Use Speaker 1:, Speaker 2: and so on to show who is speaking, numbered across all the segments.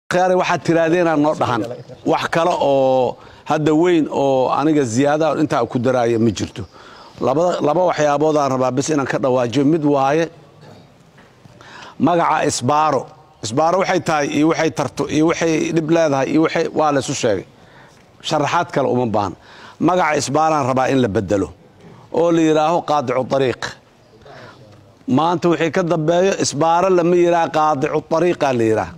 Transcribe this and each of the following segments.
Speaker 1: khyaare waxaad tirahdeenaa noo dhahan wax kale oo hadda weyn oo aniga ziyaada intaa ku daraaya ma jirto laba waxyaaboodaan rabaa bes inaan ka dhawaajiyo mid waaye magaca isbaaro isbaaro waxay tahay iyo waxay tarto iyo waxay dhib leedahay iyo waa laysu sheegay sharaxaad kale uma baahan magaca isbaaraan rabaa in la bedelo oo la yidhaaho qaadicu ariiq maanta wixii ka dambeeyo isbaaro lama yidhaha qaadicu ariiqa la yidhaha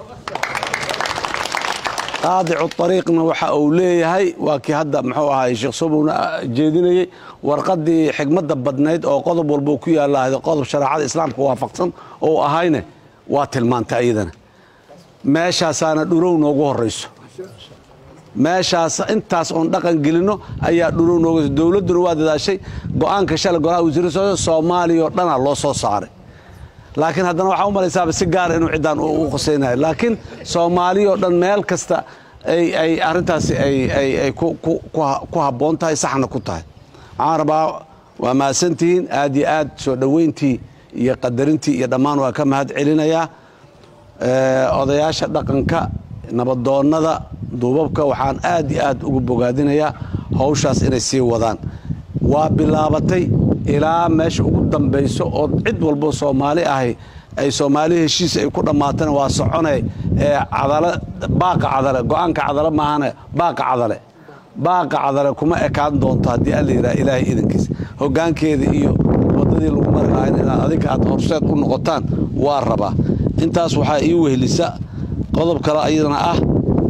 Speaker 1: qaadicu ariiqna waxa uu leeyahay waa kii hadda muxuu ahaay sheekh sobowna jeedinayey warqadii xigmadda badnayd oo qodob walba ku yaalahayd qodob shareecada islaamka waafaqsan oo ahayne waa tilmaantay ayadana meeshaasaana dhurow noogu horayso meeshaas intaas oon dhaqan gelinno ayaa dhurow noogu dowladduna waa dadaashay go-aanka shalay golaha wasiirada soomaaliya oo dhanaa loo soo saaray laakiin haddana waxaa u malaysaaba si gaara inuu ciddaan u khusaynayo laakiin soomaaliya oo dhan meel kasta ay arrintaasi ay ku habboon tahay saxna ku tahay waxaan rabaa waa mahadsantihiin aad iyo aad soo dhoweyntii iyo qadarintii iyo dhammaan waa ka mahad celinayaa odayaasha dhaqanka nabadoonnada duubabka waxaan aad iyo aad ugu bogaadinayaa hawshaas inay sii wadaan waa bilaabatay ilaa meesha ugu dambayso oo cid walbo soomaali ahi ay soomaali heshiis ay ku dhammaatana waa socone ee cadale baaqa cadale go-aanka cadale maahane baaqa cadale baaqa cadale kuma ekaan doonto haddii alla yidhaha ilaahay idankiis hoggaankeeda iyo waddadii lagu mari lahayn inaad adinka aad horseed u noqotaan waa rabaa intaas waxaa ii wehelisa qodob kale ayadana ah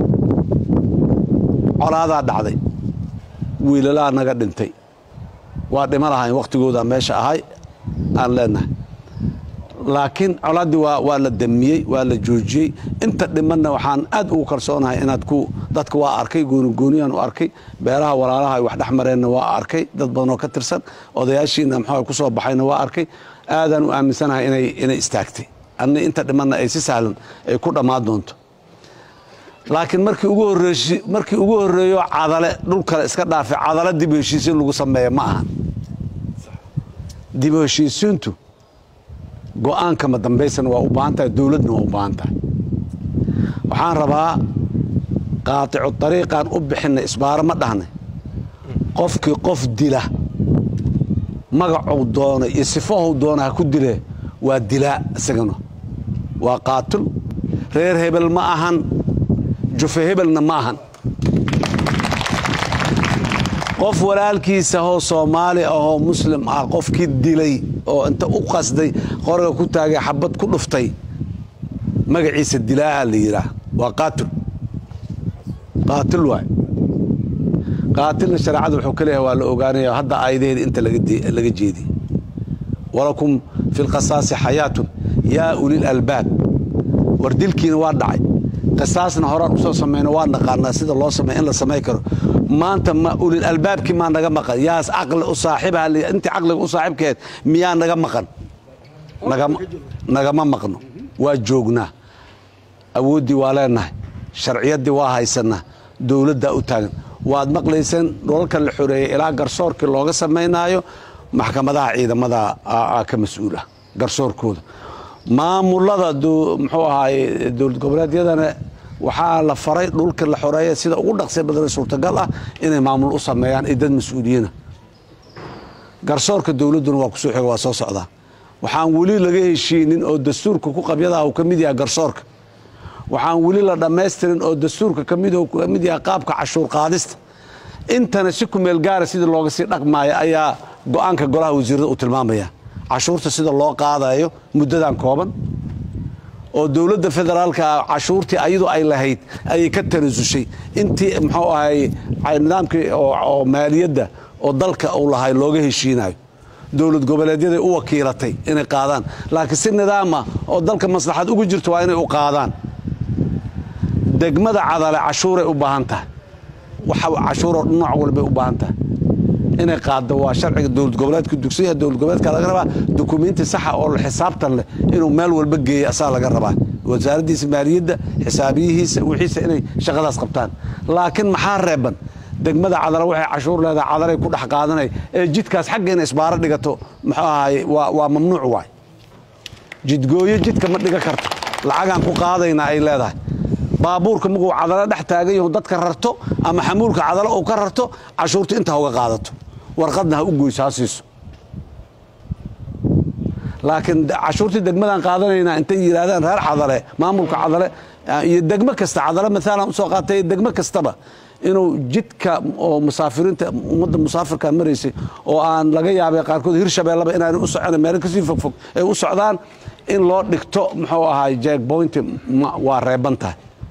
Speaker 1: colaadaa dhacday wiilalaa naga dhintay waa dhima lahayn wakhtigooda meesha ahay aan leenahay laakiin colaaddii waa la damiyey waa la joojiyey inta dhimanna waxaan aad ugu kalsoonahay inaad ku dadka waa arkay goonigooniyaan u arkay beelaha walaalaha ay wax dhex mareenna waa arkay dad badanoo ka tirsan odayaashiina muxuu ku soo baxayna waa arkay aadaan u aaminsanahay inay istaagtay anni inta dhimanna ay si sahlan ay ku dhammaan doonto laakiin markii ugu horreeshi markii ugu horreeyo cadale dhul kale iska dhaafay cadale dib u heshiisiin lagu sameeya ma ahan dib u heshiisiintu go-aanka ma dambaysana waa u baahan tahay dowladna waa u baahan tahay waxaan rabaa qaaticu dariiqaan u bixinay isbaaro ma dhahnay qofkii qof dila magacuu doonay iyo sifahow doona ha ku dile waa dilaa isagana waa qaatul reer hebel ma ahan jufe hebelna ma ahan qof walaalkiisa hoo soomaali ahoo muslim ah qofkii dilay oo inta u qasday qoriga ku taagay xabad ku dhuftay magaciisa dilaaha la yidhaah waa qaatil qaatil waay qaatilna shareecada wuxuu ka leeyahay waa la ogaanaya hadda aayadaheeda inta laga jeediyey walakum fi lqasaasi xayaatun yaa ulil albaab war dilkiina waa dhacay qisaasna horaan usoo samayno waa naqaanaa sida loo samey in la samay karo maanta ma ulil albaabkii maa naga maqan yaas caqli u saaxiibaha intii caqliga u saaxiibkeed miyaa naga maqan nagama maqno waa joognaa awooddii waa leenahay sharciyaddii waa haysanaa dowladdaa u taagan waad maqlayseen dholalka la xoreeyey ilaa garsoorkii looga samaynaayo maxkamadaha ciidamada ka mas-uula garsoorkooda maamulada muxuu ahaaye dowlad goboleedyadana waxaa la faray dhulka la xoreeya sida ugu dhaqsi badan suurtagal ah inay maamul u sameeyaan iyo dad mas-uuliyiina garsoorka dowladduna waa kusoo xiga waa soo socdaa waxaan weli laga heshiinin oo dastuurka ku qabyadaha uu ka mid yahay garsoorka waxaan weli la dhammaystirin oo dastuurka ka mid yahay qaabka cashuur qaadista intana si kumeel gaara sidii looga sii dhaqmaayo ayaa go-aanka golaha wasiirada uu tilmaamaya cashuurta sida loo qaadayo muddadan kooban oo dowladda federaalka cashuurtii ayadu ay lahayd ayay ka tanasushay intii muxuu ahay nidaamkii oo maaliyadda oo dalka uu lahay looga heshiinayo dowlad goboleedyaday u wakiilatay inay qaadaan laakiin si nidaama oo dalka maslaxad ugu jirto waa inay u qaadaan degmada cadale cashuuray u baahan tahay cashuuroo nooc walbay u baahan tahay inay qaaddo waa sharciga dowlad goboleedka dugsiyaha dowlad goboleedka laga rabaa dukumiinti saxa oo xisaabtan leh inuu meel walba geeyo asaa laga rabaa wasaaraddiisa maaliyadda xisaabiyihiisa wixiisa inay shaqadaas qabtaan laakiin maxaa reeban degmada cadale waxay cashuur leedahay cadalay ku dhex qaadanay ee jidkaas xagga inay isbaaro dhigato muxuu ahaye waa mamnuuc waay jidgooyo jidka ma dhiga karto lacagaan ku qaadaynaa ay leedahay baabuurka muguu cadalo dhex taagan yahu dadka rarto ama xamuulka cadalo uu ka rarto cashuurta inta ha uga qaadato warqadna ha u goyso ha siiso laakiin cashuurtii degmadaan qaadanaynaa intay yidhaahdaan reer cadale maamulka cadale iyo degmo kasta cadale maalan usoo qaatay degmo kastaba inuu jidka oo musaafiriinta ummadda musaafirka maraysay oo aan laga yaabay qaarkood hirshabeellaba inaanay u socon meelo kasii fogfog ay u socdaan in loo dhigto muxuu ahaay jackboynti waa reeban tahay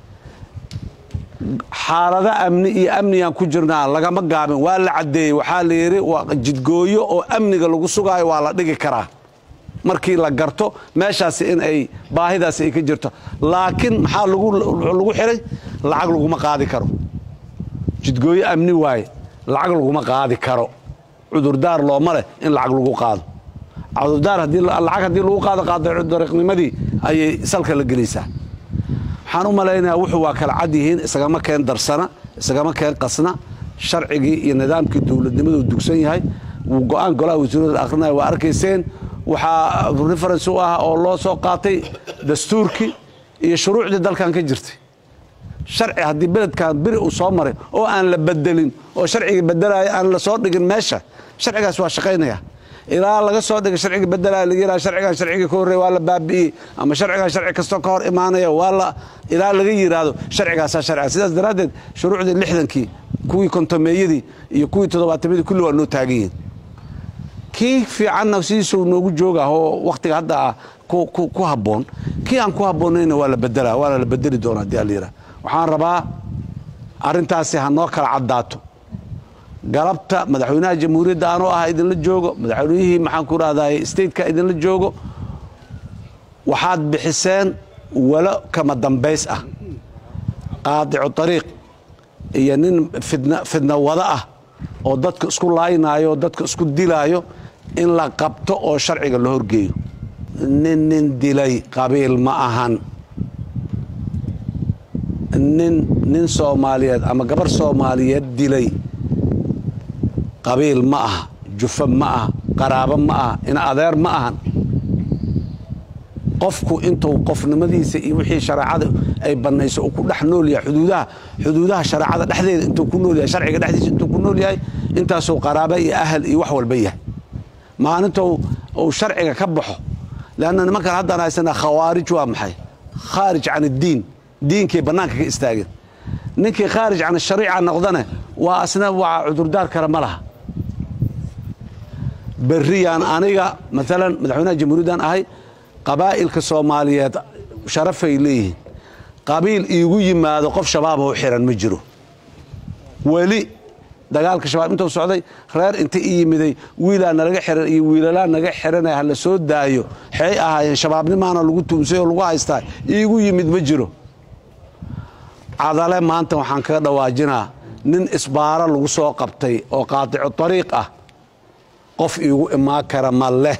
Speaker 1: xaalado amni iyo amnigaan ku jirnaa lagama gaabin waa la caddeeyey waxaa la yidhi waa jidgooyo oo amniga lagu sugaayo waa la dhigi karaa markii la garto meeshaasi in ay baahidaasi ay ka jirto laakiin maxaa lagu xiray lacag laguma qaadi karo jidgooyo amni waaye lacag laguma qaadi karo cudurdaar looma leh in lacag lagu qaado cudurdaar lacag haddii lagu qaado qaadodariiqnimadii ayay salka la gelaysaa waxaan u malaynayaa wuxuu waa kala cad yihiin isagama keen darsana isagama keen qasna sharcigii iyo nidaamkii dowladnimadu dugsan yahay wuu go-aan golaha wasiirada akrinaya waa arkayseen waxaa reference u ah oo loo soo qaatay dastuurkii iyo shuruucdii dalkan ka jirtay sharci haddii beledkan beri uu soo maray oo aan la bedelin oo sharcigii bedelaya aan la soo dhigin meesha sharcigaas waa shaqaynaya ilaa laga soo dhigay sharcigii bedelaya laga yidhaha sharcigan sharcigii ka horreeya waa la baabi'iyey ama sharcigan sharci kastoo ka hor imaanaya waa la ilaa laga yidhaahdo sharcigaasaa sharciga sidaas daraaddeed shuruucdii lixdankii kuwii kontomeeyadii iyo kuwii toddobaatamyadii kulli waa noo taagan yihin kii fiicanna sidiisuu noogu jooga oo wakhtiga hadda ah ku habboon kii aan ku habboonayna waa la bedela waana la bedeli doona hadii alayidhaha waxaan rabaa arrintaasi ha noo kala caddaato galabta madaxweynaha jamhuuriyadda anoo ah idinla joogo madaxweynihii maxaan ku rahday stateka idinla joogo waxaad bixiseen walo kama dambays ah qaadicu ariiq iyo nin fidna wada ah oo dadka isku laaynaayo oo dadka isku dilaayo in la qabto oo sharciga la horgeeyo nin nin dilay qabiil ma ahan nin nin soomaaliyeed ama gabar soomaaliyeed dilay qabiil ma aha jufo ma aha qaraabo ma aha in adeer ma ahan qofku intuu qofnimadiisa iyo wixii shareecada ay bannayso uu ku dhex nool yahay xuduudaha xuduudaha shareecada dhexdeeda intuu ku nool yahay sharciga dhexdiisa intuu ku nool yahay intaasuu qaraaba iyo ahal iyo wax walba yahay maalinta uu sharciga ka baxo leanna nimankan haddaan haysanaa khawaarij waa maxay khaarij can iddiin diinkay bannaanka ka istaageen ninkii khaarij can shariica noqdane waa asna waa cudurdaar kale ma laha berriyaan aniga maalan madaxweynaha jamhuuriyaddan ahay qabaa'ilka soomaaliyeed sharafay leeyihiin qabiil iigu yimaado qof shabaaboo xiran ma jiro weli dagaalka shabaab intuu socday reer inta i yimiday wiilaa nalaga xiran iyo wiilalaa naga xiranay ha la soo daayo xey ahaayeen shabaabnimaana lagu tuumsay oo lagu haystaa iigu yimid ma jiro cadale maanta waxaan kaga dhawaajinaa nin isbaaro lagu soo qabtay oo qaadicu ariiq ah qof iigu imaan kara ma leh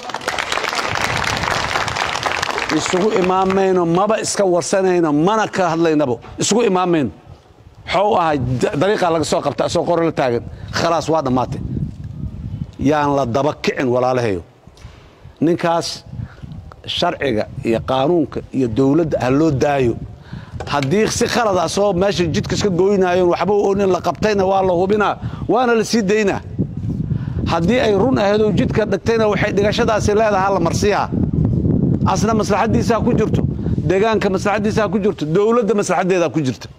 Speaker 1: isugu imaamayno maba iska warsanayno mana ka hadlaynabo isugu imaamayno xou ahay dariiqaa laga soo qabta asoo qoro la taagan khalaas waa dhammaatay yaan la daba kicin walaalahayo ninkaas sharciga iyo qaanuunka iyo dowladda ha loo daayo haddii si khalad asoo meesha jidka iska gooynaayoon waxba oonin la qabtayna waa la hubinaa waana la sii daynaa haddii ay run ahaydoo jidka dhigtayna waxay dhigashadaasi leedahaa la marsiiha asna maslaxaddiisaa ku jirto deegaanka maslaxaddiisaa ku jirto dowladda maslaxaddeedaa ku jirta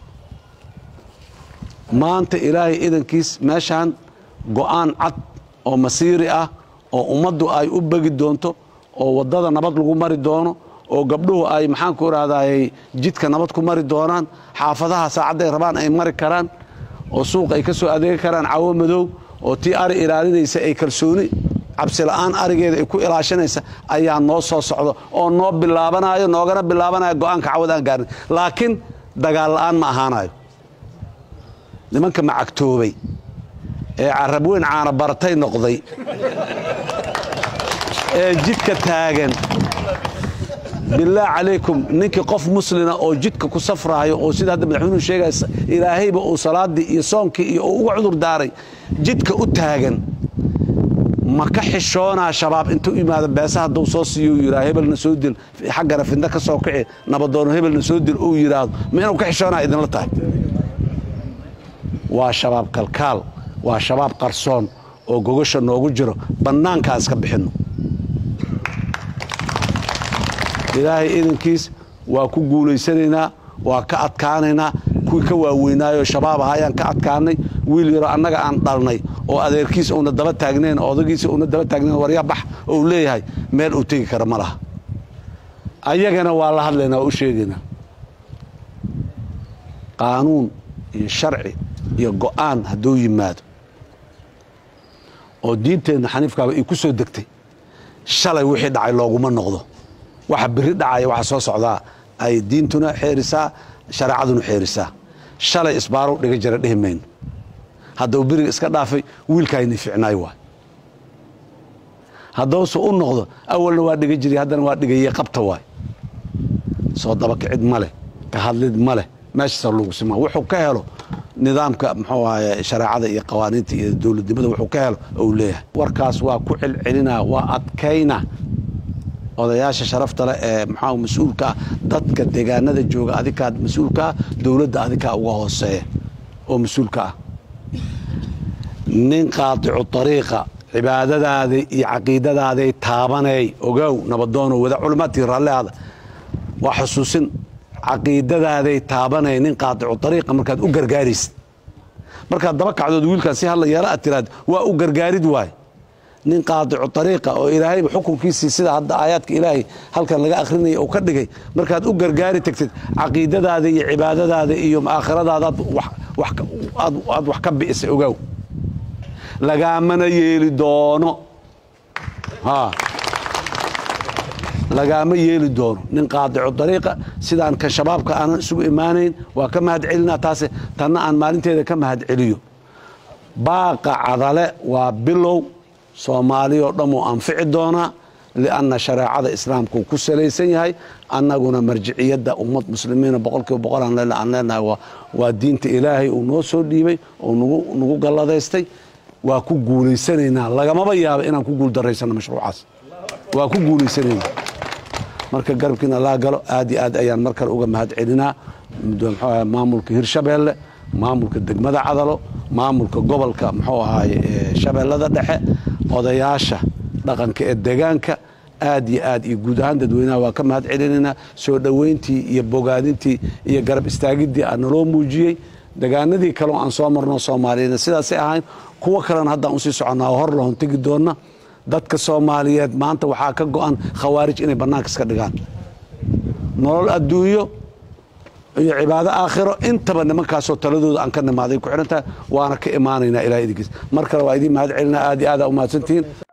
Speaker 1: maanta ilaahay idankiis meeshaan go'aan cad oo masiiri ah oo ummaddu ay u begi doonto oo waddada nabad lagu mari doono oo gabdhuhu ay maxaanku idhahdayy jidka nabad ku mari doonaan xaafadaha saacadday rabaan ay mari karaan oo suuq ay ka soo adeegi karaan cawo madow oo tii ari ilaalinaysa ay kalsooni cabsila'aan arigeeda ay ku ilaashanaysa ayaa noo soo socdo oo noo bilaabanayo noogana bilaabanaya go'aanka cawad aan gaarin laakiin dagaal la'aan ma ahaanayo nimanka macagtoobay ee carab weyn caana baratay noqday ee jidka taagan bilaah calaykum ninkii qof muslina oo jidka ku safraayo oo sida hadda madaxweynuhu sheegaya ilaahayba uu salaaddii iyo soonkii iyo uu uga cudur daaray jidka u taagan ma ka xishoonaa shabaab intuu imaado beesa hadduu soo siiyo uu yidhaha hebelna soo dil xaggana fidna ka soo kici nabadoono hebelna soo dil uu yidhaahdo ma inuu ka xishoonaa idinla tahay waa shabaab kalkaal waa shabaab qarsoon oo gogasha noogu jiro bannaankaa iska bixinno ilaahay idankiis waa ku guulaysanaynaa waa ka adkaanaynaa kuwii ka waaweynaayoo shabaab aha ayaan ka adkaanay wiil yaroo annaga aan dhalnay oo adeerkiisa uuna daba taagnayn oo odagiisa uuna daba taagnayn warya bax oo uu leeyahay meel uu tegi kara ma laha ayagana waa la hadlaynaa waa u sheegaynaa qaanuun iyo sharci iyo go'aan hadduu yimaado oo diinteenna xaniifkaaba ay ku soo degtay shalay wixii dhacay looguma noqdo waxa beri dhacaya waxa soo socdaa ay diintuna xeerisaa shareecaduna xeerisaa shalay isbaarow dhiga jara dhihi mayno haddau beriga iska dhaafay wiilkaayni ficnaay waay haddause u noqdo awalna waa dhiga jiray haddana waa dhigaye qabta waay soo dabakicid ma leh ka hadlid ma leh meeshaasa lagu simaa wuxuu ka helo nidaamka muxuu ahaye shareecada iyo qawaaniinta iyo dowladnimada wuxuu ka helo ou leeyahay warkaas waa ku celcelinaa waa adkayna odayaasha sharafta leh ee maxaa mas-uulka ah dadka deegaanada jooga adikaa mas-uulka ah dowladda adikaa uga hooseeya oo mas-uulka ah nin qaadicu ariiqa cibaadadaada iyo caqiidadaaday taabanay ogow nabadoono wada culimaatii raallihaada waa xusuusin caqiidadaaday taabanay nin qaadicu ariiqa markaad u gargaaraysid markaad daba kacdood wiilkaan si hadla yeela aad tiraad waa u gargaarid waay nin qaadicu ariiqa oo ilaahayba xukunkiisii sida hadda aayaadka ilaahay halkan laga akhrinaya uu ka dhigay markaad u gargaari tagtid caqiidadaada iyo cibaadadaada iyo aakhiradaada aad wax ka bi'isay ogaaw lagaamana yeeli doono lagaama yeeli doono nin qaadicu dariiqa sidaan ka shabaabka aanan isugu imaanayn waa ka mahad celinaa taase tanna aan maalinteeda ka mahad celiyo baaqa cadale waa bilow soomaaliyoo dhan uu anfici doonaa lianna shareecada islaamka uu ku salaysan yahay annaguna marjiciyadda ummad muslimiina boqolkiiba boqol aan leenahay waa diinta ilaahay uu noo soo dhiibay oo nagu galladaystay waa ku guulaysanaynaa lagamaba yaaba inaan ku guuldarraysano mashruucaas waa ku guulaysanaynaa marka garabkiina laa galo aad iyo aad ayaan mar kale uga mahad celinaa mxuu maamulka hirshabeelle maamulka degmada cadalo maamulka gobolka muxuu ahaaye shabeellada dhexe odayaasha dhaqanka ee degaanka aad iyo aad iyo guud ahaan dadweynaha waa ka mahad celinaynaa soo dhoweyntii iyo bogaadintii iyo garab istaagiddii aa naloo muujiyey degaanadii kaleo aan soo marno soomaaliyana sidaasay ahayn kuwo kalena haddaan usii soconnaa oo hor lahon tegi doonna dadka soomaaliyeed maanta waxaa ka go'an khawaarij inay bannaanka iska dhigaan nolol adduunyo iyo cibaado aakhiro intaba nimankaasoo taladooda aan ka nimaaday ku xidhan tahay waana ka imaanaynaa ilaah idinkiis mar kale waa idiin mahad celinaa aad iyo aad aa u mahadsantihiin